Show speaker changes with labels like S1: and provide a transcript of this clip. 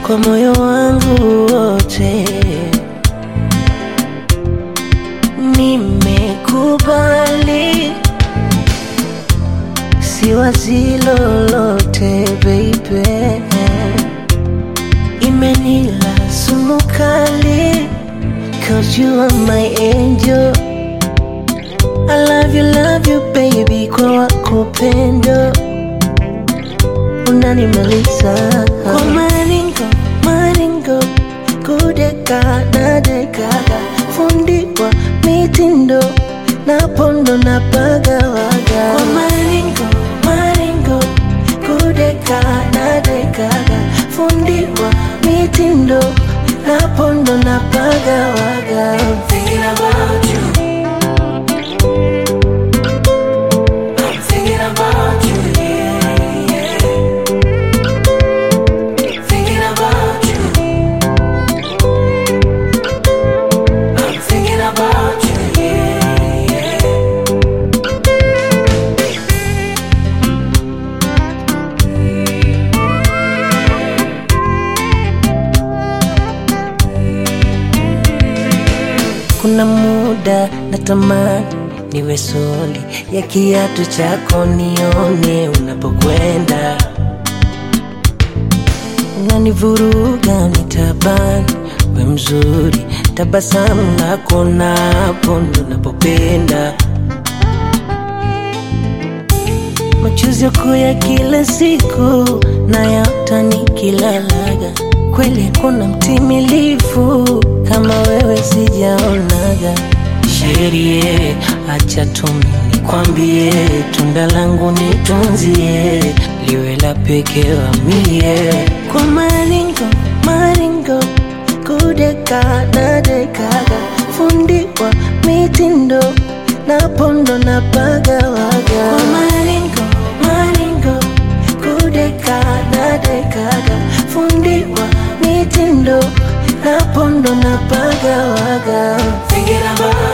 S1: kwa moyo wangu wote. Nimekubali, siwazi lolote baby, imenila sumu kali, cause you are my angel. I love you, love you baby, kwa wako pendo unanimaliza kwa maringo maringo, kudeka na dekaga, fundi wa mitindo na pondo na pagawaga kwa maringo maringo, kudeka na dekaga, fundi wa mitindo na pondo na pagawaga
S2: Thinking about you. I'm thinking about you, yeah, yeah. Thinking about you. I'm thinking about you, yeah, yeah.
S1: Kuna muda natamani niwe soli ya kiatu chako, nione unapokwenda, unanivuruga nitabani, we mzuri, tabasamu lako napo ndo napopenda, machozi yako ya kila siku nayaota nikilalaga, kweli kuna mtimilifu kama wewe sijaonaga. Sherie, acha tumi nikwambie, tunda langu nitunzie, liwe la pekee wa mie, kwa maringo maringo, kudeka na dekaga, fundi wa mitindo na pondo na pagawaga, kwa maringo maringo, kudeka na dekaga, fundi wa mitindo na pondo na pagawaga
S2: Thinking about